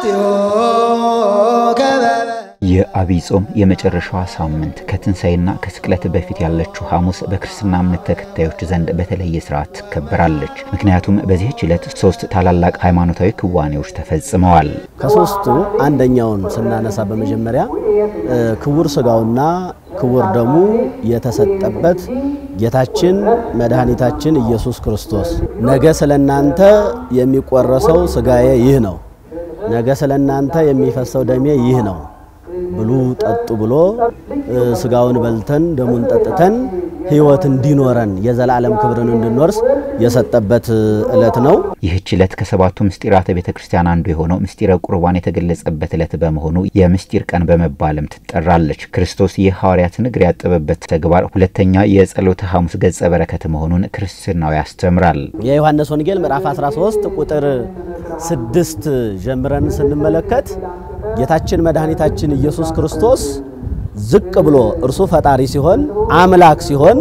የዐቢይ ጾም የመጨረሻዋ ሳምንት ከትንሣኤና ከስቅለት በፊት ያለችው ሐሙስ በክርስትና እምነት ተከታዮች ዘንድ በተለየ ስርዓት ትከበራለች። ምክንያቱም በዚህች ዕለት ሶስት ታላላቅ ሃይማኖታዊ ክዋኔዎች ተፈጽመዋል። ከሶስቱ አንደኛውን ስናነሳ በመጀመሪያ ክቡር ሥጋውና ክቡር ደሙ የተሰጠበት ጌታችን መድኃኒታችን ኢየሱስ ክርስቶስ ነገ ስለ እናንተ የሚቆረሰው ሥጋዬ ይህ ነው፣ ነገ ስለ እናንተ የሚፈሰው ደሜ ይህ ነው ብሉ ጠጡ ብሎ ሥጋውን በልተን ደሙን ጠጥተን ሕይወት እንዲኖረን የዘላለም ክብርን እንድንወርስ የሰጠበት ዕለት ነው። ይህች ዕለት ከሰባቱ ምስጢራተ ቤተ ክርስቲያን አንዱ የሆነው ምስጢረ ቁርባን የተገለጸበት ዕለት በመሆኑ የምስጢር ቀን በመባልም ትጠራለች። ክርስቶስ የሐዋርያትን እግር ያጠበበት ተግባር ሁለተኛ የጸሎተ ሐሙስ ገጸ በረከት መሆኑን ክርስትናው ያስተምራል። የዮሐንስ ወንጌል ምዕራፍ 13 ቁጥር ስድስት ጀምረን ስንመለከት ጌታችን መድኃኒታችን ኢየሱስ ክርስቶስ ዝቅ ብሎ እርሱ ፈጣሪ ሲሆን አምላክ ሲሆን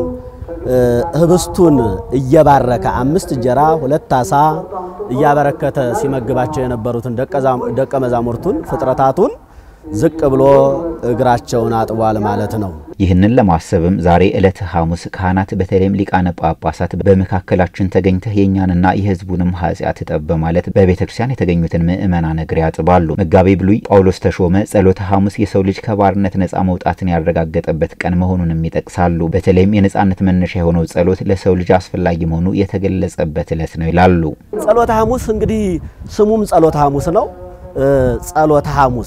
ህብስቱን እየባረከ አምስት እንጀራ ሁለት አሳ እያበረከተ ሲመግባቸው የነበሩትን ደቀ መዛሙርቱን ፍጥረታቱን ዝቅ ብሎ እግራቸውን አጥቧል ማለት ነው። ይህንን ለማሰብም ዛሬ ዕለተ ሐሙስ ካህናት በተለይም ሊቃነ ጳጳሳት በመካከላችን ተገኝተህ የእኛንና የሕዝቡንም ኃጢአት እጠብ በማለት በቤተ ክርስቲያን የተገኙትን ምእመናን እግር ያጥባሉ። መጋቤ ብሉይ ጳውሎስ ተሾመ ጸሎተ ሐሙስ የሰው ልጅ ከባርነት ነፃ መውጣትን ያረጋገጠበት ቀን መሆኑንም ይጠቅሳሉ። በተለይም የነፃነት መነሻ የሆነው ጸሎት ለሰው ልጅ አስፈላጊ መሆኑ የተገለጸበት ዕለት ነው ይላሉ። ጸሎተ ሐሙስ እንግዲህ ስሙም ጸሎተ ሐሙስ ነው። ጸሎተ ሐሙስ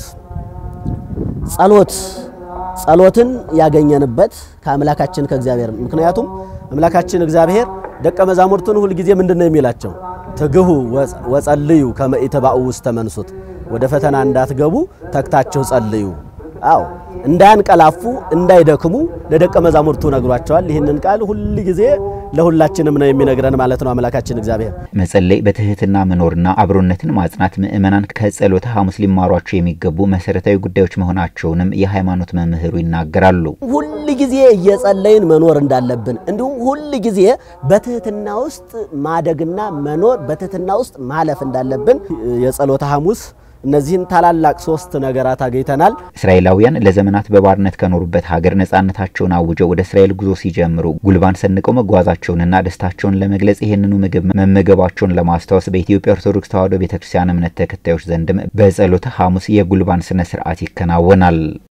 ጸሎት ጸሎትን ያገኘንበት ከአምላካችን ከእግዚአብሔር ምክንያቱም አምላካችን እግዚአብሔር ደቀ መዛሙርቱን ሁልጊዜ ምንድን ነው የሚላቸው? ትግሁ ወጸልዩ ከመ ኢትባኡ ውስተ መንሱት፣ ወደ ፈተና እንዳትገቡ ተግታችሁ ጸልዩ። አዎ እንዳያንቀላፉ እንዳይደክሙ ለደቀ መዛሙርቱ ነግሯቸዋል። ይህንን ቃል ሁል ጊዜ ለሁላችንም ነው የሚነግረን ማለት ነው አምላካችን እግዚአብሔር። መጸለይ፣ በትህትና መኖርና አብሮነትን ማጽናት ምእመናን ከጸሎተ ሐሙስ ሊማሯቸው የሚገቡ መሰረታዊ ጉዳዮች መሆናቸውንም የሃይማኖት መምህሩ ይናገራሉ። ሁል ጊዜ እየጸለይን መኖር እንዳለብን እንዲሁም ሁል ጊዜ በትህትና ውስጥ ማደግና መኖር በትህትና ውስጥ ማለፍ እንዳለብን የጸሎተ ሐሙስ እነዚህን ታላላቅ ሶስት ነገራት አገኝተናል። እስራኤላውያን ለዘመናት በባርነት ከኖሩበት ሀገር ነጻነታቸውን አውጀው ወደ እስራኤል ጉዞ ሲጀምሩ ጉልባን ሰንቀው መጓዛቸውንና ደስታቸውን ለመግለጽ ይህንኑ ምግብ መመገባቸውን ለማስታወስ በኢትዮጵያ ኦርቶዶክስ ተዋሕዶ ቤተክርስቲያን እምነት ተከታዮች ዘንድም በጸሎተ ሐሙስ የጉልባን ስነ ስርዓት ይከናወናል።